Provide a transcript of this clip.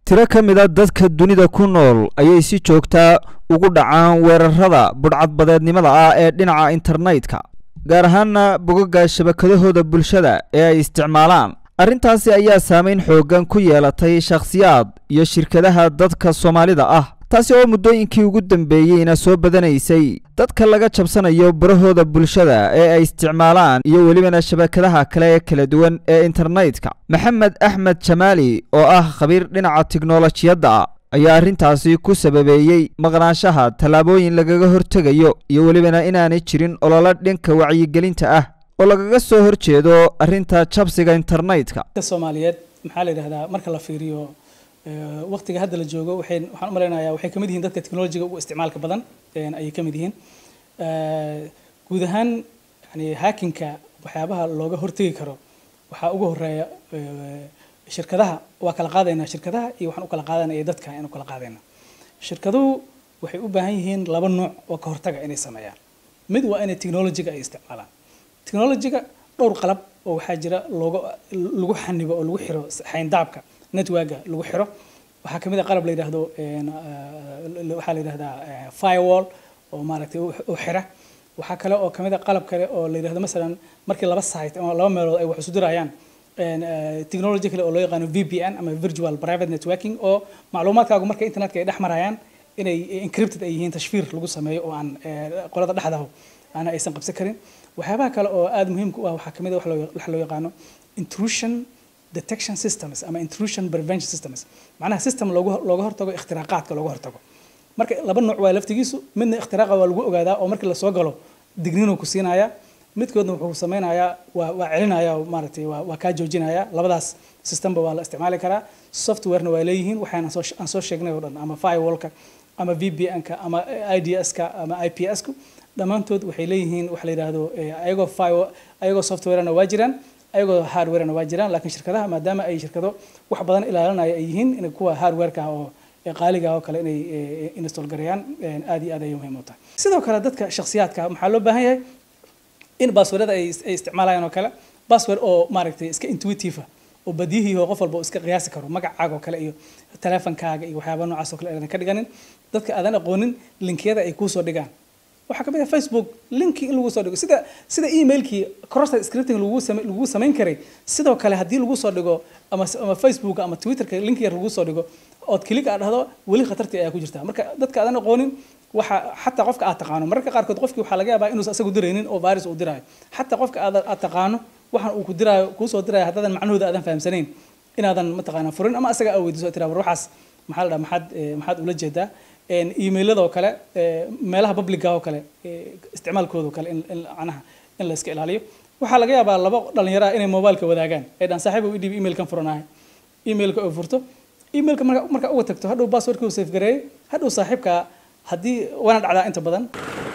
tiro ka mid a dadka dunida ku nool ayay si joogtaa ugu dhacaan weerarada budhcadbadeednimada ah ee dhinaca internetka gaar ahaana bogaga shabakadahooda bulshada ee ay isticmaalaan arrintaasi ayaa saameyn xooggan ku yeelatay shakhsiyaad iyo shirkadaha dadka soomaalida ah taasi oo muddooyinkii ugu dambeeyeyna soo badanaysay dadka laga jabsanayo barahooda bulshada ee ay isticmaalaan iyo welibana shabakadaha kale ee kala duwan ee internetka maxamed axmed jamaali oo ah khabiir dhinaca tiknolojiyadda ayaa arrintaasi ku sababeeyey maqnaanshaha tallaabooyin lagaga hortegayo iyo welibana inaanay jirin ololo dhanka wacyigelinta ah oo lagaga soo horjeedo arrinta jabsiga internetka soomaaliyeed maxaa la yidhahdaa marka la fiiriyo waqtiga hadda la joogo waxay waxaan u malaynayaa waxay kamid yihiin dadka technologiga ugu isticmaalka badan ayay kamid yihiin guud ahaan yani hackinka waxyaabaha looga hortegi karo waxaa ugu horeeya shirkadaha waa kala qaadaynaa shirkadaha iyo waxaan u kala qaadanaa iyo dadka ayaan u kala qaadaynaa shirkaduhu waxay u baahan yihiin laba nooc oo ka hortaga inay sameeyaan mid waa inay technologiga ay isticmaalaan technologiga dhowr qalab oo waxaa jira looga lagu xanibo oo lagu xiro xayndaabka networka lagu xiro waxaa kamid a qalab la yidhaahdo waxaa la yidhahdaa firewall oo maaragtay u xira waxaa kale oo kamid a qalab kale oo la yidhahdo masalan markii laba site ama laba meelood ay wax isu dirayaan technology kale oo loo yaqaano VPN ama virtual private networking oo macluumaadkaagu marka internetka ay dhex marayaan inay encrypted ay yihiin tashfiir lagu sameeyo oo aan qolada dhexdaho aana aysan qabsan karin waxyaabaha kale oo aada muhiimka u ah waxaa kamid a wax loo yaqaano intrusion detection systems ama intrusion prevention systems macnaha system loogu looga hortago ikhtiraaqaadka looga hortago marka laba nooc waa laftigiisu midna ikhtiraqa waa lagu ogaadaa oo markii lasoo galo digniinuu ku siinaya midkoodna wuxuu sameynayaa waa waa celinaya maaragtay waa waa kaa joojinaya labadaas systemba waa la isticmaali karaa softwarena waa leeyihiin waxaan soo aan soo sheegnay oo dhan ama firewallka ama VPN-ka ama IDS-ka ama IPS-ku dhammaantood waxay leeyihiin waxa la yidhaahdo ayagoo fire ayagoo softwarena waa jiraan ayagoo hardwarena waa jiraan laakiin shirkadaha maadaama ay shirkado wax badan ilaalinaya ay yihiin in kuwa hardwareka oo qaaliga oo kale inay install gareeyaan aad iyo aad ayay muhiim u tahay sidoo kale dadka shakhsiyaadka maxaa loo baahan yahay in baaswordada ay isticmaalayaan oo kale baasword oo maaragtay iska intuitive oo badiyihii oo qof walba uu iska qiyaasi karo magacaaga oo kale iyo teleefonkaaga iyo waxyaaba noocaas oo kale aadan ka dhiganin dadka aadan aqoonin linkiyada ay kuusoo dhigaan waxaa kamid ah facebook linki in lagu soo dhigo sida sida emailkii cross scripting lagu same lagu samayn karay sidoo kale haddii lagu soo dhigo ama ama facebook ama twitterka link yar lagu soo dhigo ood click aad dhahdo weli khatartii ayaa ku jirta marka dadka aadan aqoonin waxa xataa qofka aad taqaano mararka qaarkood qofkii waxaa laga yaabaa inuusan asagu diraynin oo virus uu diraayo xataa qofka aad aad taqaano waxaan uu ku diraayo kuu soo diraayo haddaadan macnahooda aadan fahamsanayn inaadan mataqaana furin ama asaga aa weydiiso tiraa war waxaas maxaa la dhaha maxaad maxaad ula jeedaa emailada oo kale meelaha publica oo kale isticmaalkooda oo kale in macnaha in la iska ilaaliyo waxaa laga yaabaa laba dhalinyaro ah inay mobileka wadaagaan ay dhan saaxiib u dhiib emailkan furanahay emailka oo furto emailka marka marka uga tagto hadhow passwordkii uu safe gareeyay hadhow saaxiibka haddii waana dhacdaa inta badan